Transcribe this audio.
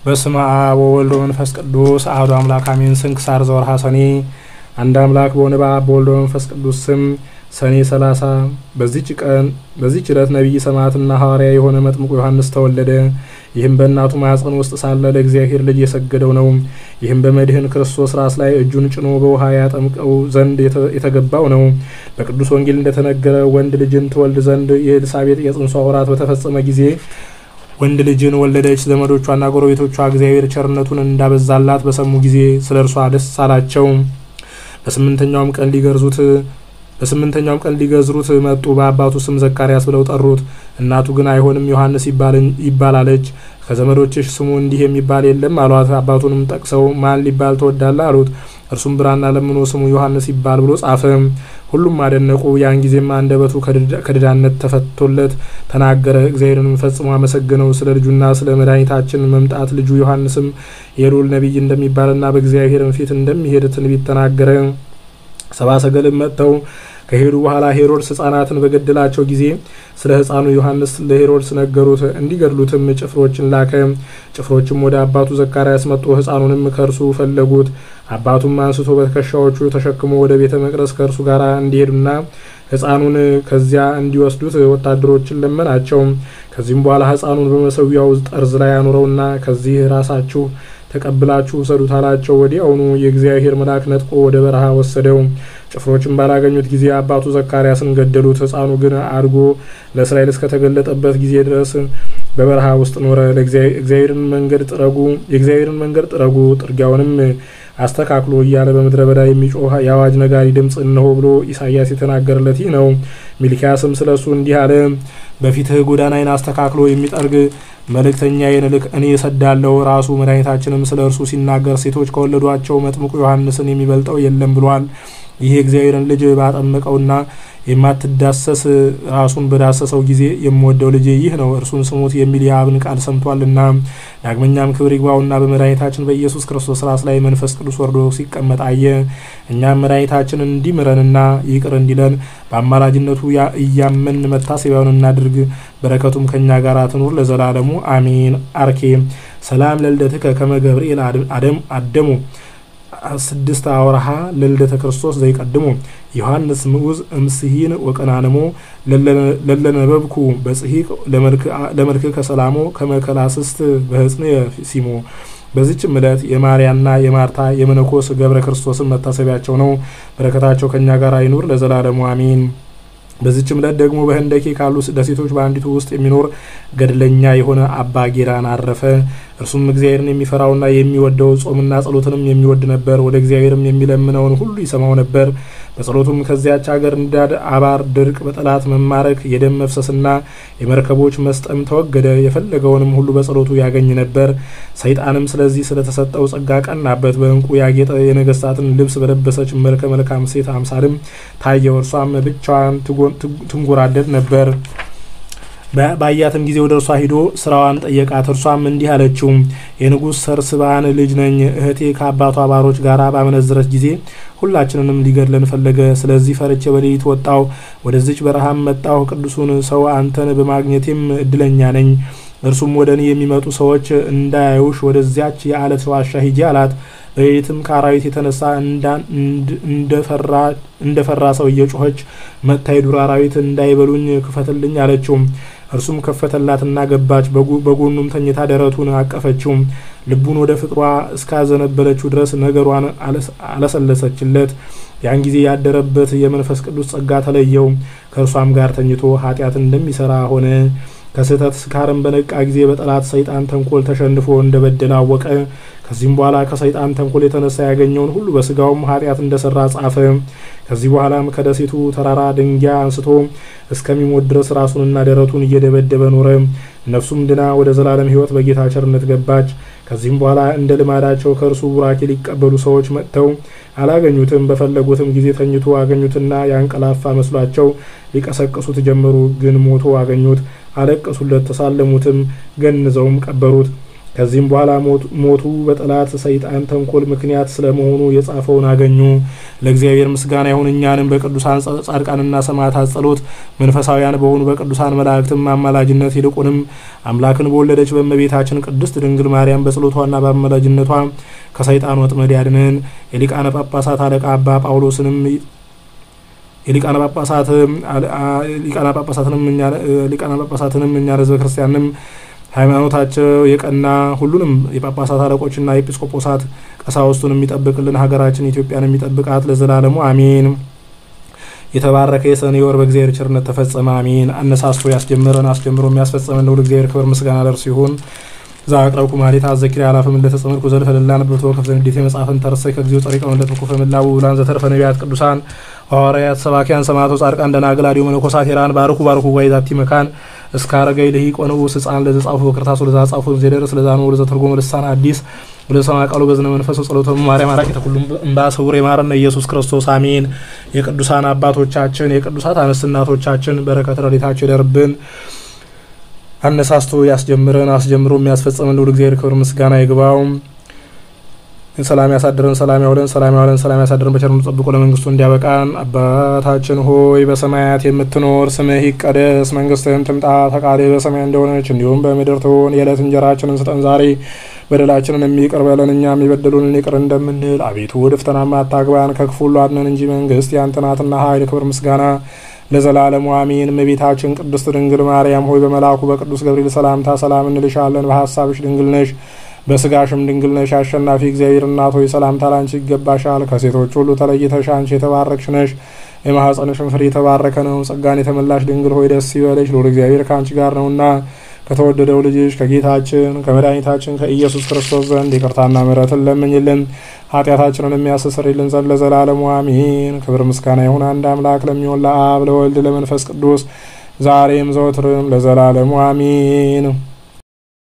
በስመ አብ ወወልድ ወመንፈስ ቅዱስ አሐዱ አምላክ አሜን። ስንክሳር ዘወርኀ ሰኔ። አንድ አምላክ በሆነ በአብ በወልድ በመንፈስ ቅዱስ ስም ሰኔ ሰላሳ በዚች ቀን በዚች ዕለት ነቢይ ሰማዕትና ሐዋርያ የሆነ መጥምቁ ዮሐንስ ተወለደ። ይህም በእናቱ ማኅፀን ውስጥ ሳለ ለእግዚአብሔር ልጅ የሰገደው ነው። ይህም በመድህን ክርስቶስ ራስ ላይ እጁን ጭኖ በውሃ ያጠምቀው ዘንድ የተገባው ነው። በቅዱስ ወንጌል እንደተነገረ ወንድ ልጅን ትወልድ ዘንድ የኤልሳቤጥ የጽንሷ ወራት በተፈጸመ ጊዜ ወንድ ልጅን ወለደች። ዘመዶቿና ጎረቤቶቿ እግዚአብሔር ቸርነቱን እንዳበዛላት በሰሙ ጊዜ ስለ እርሷ ደስ አላቸው። በስምንተኛውም ቀን ሊገርዙት በስምንተኛውም ቀን ሊገዝሩት መጡ። በአባቱ ስም ዘካርያስ ብለው ጠሩት። እናቱ ግን አይሆንም ዮሐንስ ይባላለች። ከዘመዶችሽ ስሙ እንዲህ የሚባል የለም አሏት። አባቱንም ጠቅሰው ማን ሊባል ትወዳለህ አሉት። እርሱም ብራና ለምኖ ስሙ ዮሐንስ ይባል ብሎ ጻፈ። ሁሉም አደነቁ። ያን ጊዜም አንደበቱ ከድዳነት ተፈቶለት ተናገረ። እግዚአብሔርንም ፈጽሞ አመሰገነው። ስለ ልጁና ስለ መድኃኒታችን መምጣት ልጁ ዮሐንስም የልዑል ነቢይ እንደሚባልና በእግዚአብሔርም ፊት እንደሚሄድ ትንቢት ተናገረ። ሰባ ሰገልም መጥተው ከሄዱ በኋላ ሄሮድስ ሕፃናትን በገደላቸው ጊዜ ስለ ሕፃኑ ዮሐንስ ለሄሮድስ ነገሩት። እንዲገድሉትም ጭፍሮችን ላከ። ጭፍሮችም ወደ አባቱ ዘካርያስ መጡ። ሕፃኑንም ከእርሱ ፈለጉት። አባቱም አንስቶ በትከሻዎቹ ተሸክሞ ወደ ቤተ መቅደስ ከእርሱ ጋር እንዲሄዱና ሕፃኑን ከዚያ እንዲወስዱት ወታደሮችን ለመናቸው። ከዚህም በኋላ ሕፃኑን በመሰዊያው ጠርዝ ላይ አኑረውና ከዚህ ራሳችሁ ተቀብላችሁ ውሰዱት አላቸው። ወዲያውኑ የእግዚአብሔር መልአክ ነጥቆ ወደ በረሃ ወሰደው። ጭፍሮችን ባላገኙት ጊዜ አባቱ ዘካርያስን ገደሉት። ሕፃኑ ግን አድጎ ለእስራኤል እስከተገለጠበት ጊዜ ድረስ በበረሃ ውስጥ ኖረ። እግዚአብሔርን መንገድ ጥረጉ የእግዚአብሔርን መንገድ ጥረጉ ጥርጊያውንም አስተካክሎ እያለ በምድረ በዳ የሚጮህ የአዋጅ ነጋሪ ድምፅ እነሆ ብሎ ኢሳያስ የተናገረለት ይህ ነው። ሚልኪያስም ስለ እሱ እንዲህ አለ። በፊትህ ጎዳናዬን አስተካክሎ የሚጠርግ መልእክተኛዬን ልክ እኔ እሰዳለሁ። ራሱ መድኃኒታችንም ስለ እርሱ ሲናገር ሴቶች ከወለዷቸው መጥምቁ ዮሐንስን የሚበልጠው የለም ብሏል። ይህ የእግዚአብሔርን ልጅ ባጠመቀውና የማትዳሰስ ራሱን በዳሰሰው ጊዜ የምወደው ልጅ ይህ ነው እርሱን ስሙት የሚል የአብን ቃል ሰምቷልና። ዳግመኛም ክብር ይግባውና በመድኃኒታችን በኢየሱስ ክርስቶስ ራስ ላይ መንፈስ ቅዱስ ወርዶ ሲቀመጥ አየ። እኛም መድኃኒታችን እንዲምረንና ይቅር እንዲለን በአማላጅነቱ እያመን መታሰቢያውን እናድርግ። በረከቱም ከእኛ ጋር ትኑር ለዘላለሙ አሜን። አርኬ ሰላም ለልደትከ ከመ ገብርኤል አደሙ ስድስት አወርሃ ለልደተ ክርስቶስ ዘይቀድሞ ዮሐንስ ምዑዝ እምስሂን ወቀናንሞ ለለነበብኩ በጽሂቅ ለመልክ ከሰላሞ ከመከላስስት በህጽን ሲሞ። በዚችም ዕለት የማርያና የማርታ የመነኮስ ገብረ ክርስቶስን መታሰቢያቸው ነው። በረከታቸው ከእኛ ጋር አይኑር ለዘላለሙ አሜን። በዚችም ዕለት ደግሞ በህንደኬ ካሉ ደሴቶች በአንዲቱ ውስጥ የሚኖር ገድለኛ የሆነ አባ ጌራን አረፈ። እርሱም እግዚአብሔርን የሚፈራውና የሚወደው ጾምና ጸሎትንም የሚወድ ነበር። ወደ እግዚአብሔርም የሚለምነውን ሁሉ ይሰማው ነበር። በጸሎቱም ከዚያች ሀገር እንዳድ፣ አባር፣ ድርቅ፣ በጠላት መማረክ፣ የደም መፍሰስና የመርከቦች መስጠም ተወገደ። የፈለገውንም ሁሉ በጸሎቱ ያገኝ ነበር። ሰይጣንም ስለዚህ ስለተሰጠው ጸጋ ቀናበት። በእንቁ ያጌጠ የነገስታትን ልብስ በለበሰች መልከ መልካም ሴት አምሳልም ታየው። እርሷም ብቻዋን ትንጎራደድ ነበር። ባያትም ጊዜ ወደ እርሷ ሂዶ ስራዋን ጠየቃት። እርሷም እንዲህ አለችው፣ የንጉሥ ሰርስባን ልጅ ነኝ። እህቴ ከአባቷ ባሮች ጋር ባመነዘረች ጊዜ ሁላችንንም ሊገድለን ፈለገ። ስለዚህ ፈርቼ በሌሊት ወጣው፣ ወደዚች በረሃም መጣሁ። ቅዱሱን ሰው አንተን በማግኘቴም እድለኛ ነኝ። እርሱም ወደ እኔ የሚመጡ ሰዎች እንዳያዩሽ ወደዚያች የአለት ዋሻ ሂጂ አላት። በሌሊትም ከአራዊት የተነሳ እንደፈራ ሰው እየጮኸች መጥታ የዱር አራዊት እንዳይበሉኝ ክፈትልኝ አለችው። እርሱም ከፈተላትና ገባች። በጎኑም ተኝታ ደረቱን አቀፈችው። ልቡን ወደ ፍቅሯ እስካዘነበለችው ድረስ ነገሯን አለሰለሰችለት። ያን ጊዜ ያደረበት የመንፈስ ቅዱስ ጸጋ ተለየው። ከእርሷም ጋር ተኝቶ ኃጢአት እንደሚሰራ ሆነ። ከስህተት ስካርም በነቃ ጊዜ በጠላት ሰይጣን ተንኮል ተሸንፎ እንደበደለ አወቀ። ከዚህም በኋላ ከሰይጣን ተንኮል የተነሳ ያገኘውን ሁሉ በስጋውም ኃጢአት እንደሰራ ጻፈ። ከዚህ በኋላም ከደሴቱ ተራራ ድንጋይ አንስቶ እስከሚሞት ድረስ ራሱንና ደረቱን እየደበደበ ኖረ። ነፍሱም ድና ወደ ዘላለም ሕይወት በጌታ ቸርነት ገባች። ከዚህም በኋላ እንደ ልማዳቸው ከእርሱ ቡራኬ ሊቀበሉ ሰዎች መጥተው አላገኙትም። በፈለጉትም ጊዜ ተኝቶ አገኙትና ያንቀላፋ መስሏቸው ሊቀሰቅሱት ጀመሩ። ግን ሞቶ አገኙት። አለቀሱለት፣ ተሳለሙትም፣ ገንዘውም ቀበሩት። ከዚህም በኋላ ሞቱ በጠላት ሰይጣን ተንኮል ምክንያት ስለመሆኑ የጻፈውን አገኙ። ለእግዚአብሔር ምስጋና ይሁን። እኛንም በቅዱሳን ጻድቃንና ሰማዕታት ጸሎት መንፈሳውያን በሆኑ በቅዱሳን መላእክትም አማላጅነት ይልቁንም አምላክን በወለደች በእመቤታችን ቅድስት ድንግል ማርያም በጸሎቷና በአማላጅነቷ ከሰይጣን ወጥመድ ያድነን። የሊቃነ ጳጳሳት አለቃ አባ ጳውሎስንም የሊቃነ ጳጳሳትንም እኛ ሕዝበ ክርስቲያንም ሃይማኖታቸው የቀና ሁሉንም የጳጳሳት አለቆችና የኤጲስቆጶሳት ቀሳውስቱን የሚጠብቅልን ሀገራችን ኢትዮጵያን የሚጠብቃት ለዘላለሙ አሜን። የተባረከ የሰኔ ወር በእግዚአብሔር ቸርነት ተፈጸመ። አሜን። አነሳስቶ ያስጀምረን አስጀምሮ የሚያስፈጸመን ለሁሉ እግዚአብሔር ክብር ምስጋና ለእርሱ ይሁን። ዛ አቅረብኩ ማሌታ አዘኪር አላፍም እንደተጸመድኩ ዘልፈ ልላነብብ ተወከፍ ዘንዴት የመጽሐፍን ተርሰይ ከጊዜው ጸሪቀው እንደተኩፈ ምላቡ ብላን ዘተርፈ ነቢያት ቅዱሳን ሐዋርያት ሰባኪያን ሰማዕቶ ጻድቃን ደናግል አዲዮ መነኮሳት ሄራን ባርኩ ባርኩ ጓይ ዛቲ መካን እስከ አረጋይ ልሂቅ ወንዑስ ሕፃን ለዘ ጻፉ በክርታሱ ለዛ ጻፉ ዘደረስ ለዛ ነው ለዘ ተርጎመ ልሳን አዲስ ወደ ሰማ ቃሉ በዝነ መንፈስ ጸሎተ ማርያም አራቂ ተኩሉም እንባ ስውር የማረነ ኢየሱስ ክርስቶስ አሜን። የቅዱሳን አባቶቻችን የቅዱሳት አንስት እናቶቻችን በረከት ረድኤታቸው ይደርብን። አነሳስቶ ያስጀምረን አስጀምሮ የሚያስፈጽመን ልዑል እግዚአብሔር ክብር ምስጋና ይግባው። ሰላም ያሳድረን፣ ሰላም ያውለን፣ ሰላም ያውለን፣ ሰላም ያሳድረን፣ በቸርነቱ ጠብቆ ለመንግስቱ እንዲያበቃን። አባታችን ሆይ በሰማያት የምትኖር ስምህ ይቀደስ፣ መንግስትህን ትምጣ፣ ፈቃድህ በሰማይ እንደሆነች እንዲሁም በምድር ትሁን። የዕለት እንጀራችንን ስጠን ዛሬ፣ በደላችንን የሚቅር በለን እኛም የበደሉንን ይቅር እንደምንል። አቤቱ ወደ ፈተናም አታግባን፣ ከክፉ ሁሉ አድነን እንጂ መንግስት ያንተ ናትና ኃይል፣ ክብር፣ ምስጋና ለዘላለሙ አሜን። እመቤታችን ቅድስት ድንግል ማርያም ሆይ በመልአኩ በቅዱስ ገብርኤል ሰላምታ ሰላም እንልሻለን። በሀሳብሽ ድንግል ነሽ፣ በስጋሽም ድንግል ነሽ። አሸናፊ እግዚአብሔር እናት ሆይ ሰላምታ ላንቺ ይገባሻል። ከሴቶች ሁሉ ተለይተሽ አንቺ የተባረክሽ ነሽ፣ የማኅፀንሽም ፍሬ የተባረከ ነው። ጸጋን የተመላሽ ድንግል ሆይ ደስ ይበለሽ፣ ልዑል እግዚአብሔር ከአንቺ ጋር ነውና ከተወደደው ልጅሽ ከጌታችን ከመድኃኒታችን ከኢየሱስ ክርስቶስ ዘንድ ይቅርታና ምሕረትን ለምኝልን ኃጢአታችንን የሚያስተሰርይልን ዘንድ ለዘላለሙ አሜን። ክብር ምስጋና ይሁን አንድ አምላክ ለሚሆን ለአብ ለወልድ ለመንፈስ ቅዱስ ዛሬም ዘወትርም ለዘላለሙ አሜን።